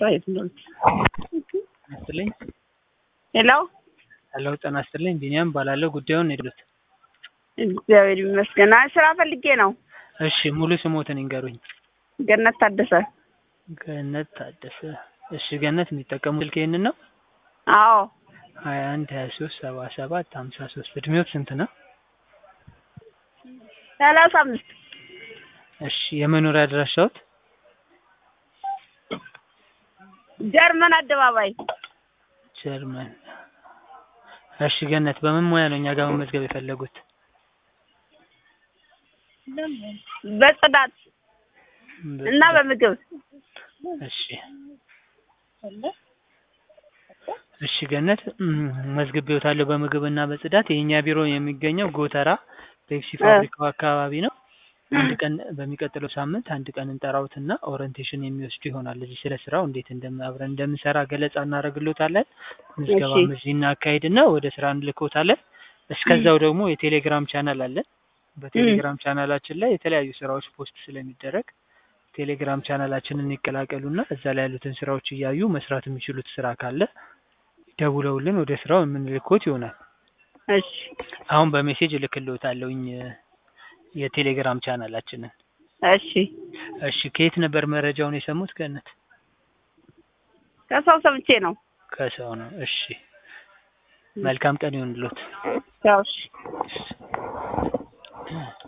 የት ነው? ይስጥልኝ። ሄሎ ሄሎ ጤና ይስጥልኝ። ቢኒያም እባላለሁ። ጉዳዩን የደሉት እግዚአብሔር ይመስገን። አይ ስራ ፈልጌ ነው። እሺ፣ ሙሉ ስሞትን ይንገሩኝ። ገነት ታደሰ። ገነት ታደሰ። እሺ፣ ገነት የሚጠቀሙ ስልክ ይህንን ነው? አዎ ሀያ አንድ ሀያ ሶስት ሰባ ሰባት ሀምሳ ሶስት እድሜዎት ስንት ነው? ሰላሳ አምስት እሺ፣ የመኖሪያ አድራሻዎት? ጀርመን አደባባይ ጀርመን። እሺ፣ ገነት በምን ሙያ ነው እኛ ጋር መመዝገብ የፈለጉት? በጽዳት እና በምግብ እሺ እሺ ገነት መዝግቤዎታለሁ። በምግብ እና በጽዳት የእኛ ቢሮ የሚገኘው ጎተራ ፔፕሲ ፋብሪካው አካባቢ ነው። አንድ ቀን በሚቀጥለው ሳምንት አንድ ቀን እንጠራውትና ኦሪንቴሽን የሚወስዱ ይሆናል። እዚህ ስለ ስራው እንዴት እንደም አብረን እንደምንሰራ ገለጻ እናደርግሎታለን። ምዝገባም እዚህ እናካሄድና ወደ ስራ እንልኮታለን። እስከዛው ደግሞ የቴሌግራም ቻናል አለን። በቴሌግራም ቻናላችን ላይ የተለያዩ ስራዎች ፖስት ስለሚደረግ ቴሌግራም ቻናላችንን ይቀላቀሉና እዛ ላይ ያሉትን ስራዎች እያዩ መስራት የሚችሉት ስራ ካለ ደውለውልን ወደ ስራው የምንልኮት ይሆናል። እሺ አሁን በሜሴጅ እልክልዎታለሁኝ የቴሌግራም ቻናላችንን። እሺ እሺ ከየት ነበር መረጃውን የሰሙት ገነት? ከሰው ሰምቼ ነው። ከሰው ነው። እሺ መልካም ቀን ይሁንልዎት። ያው እሺ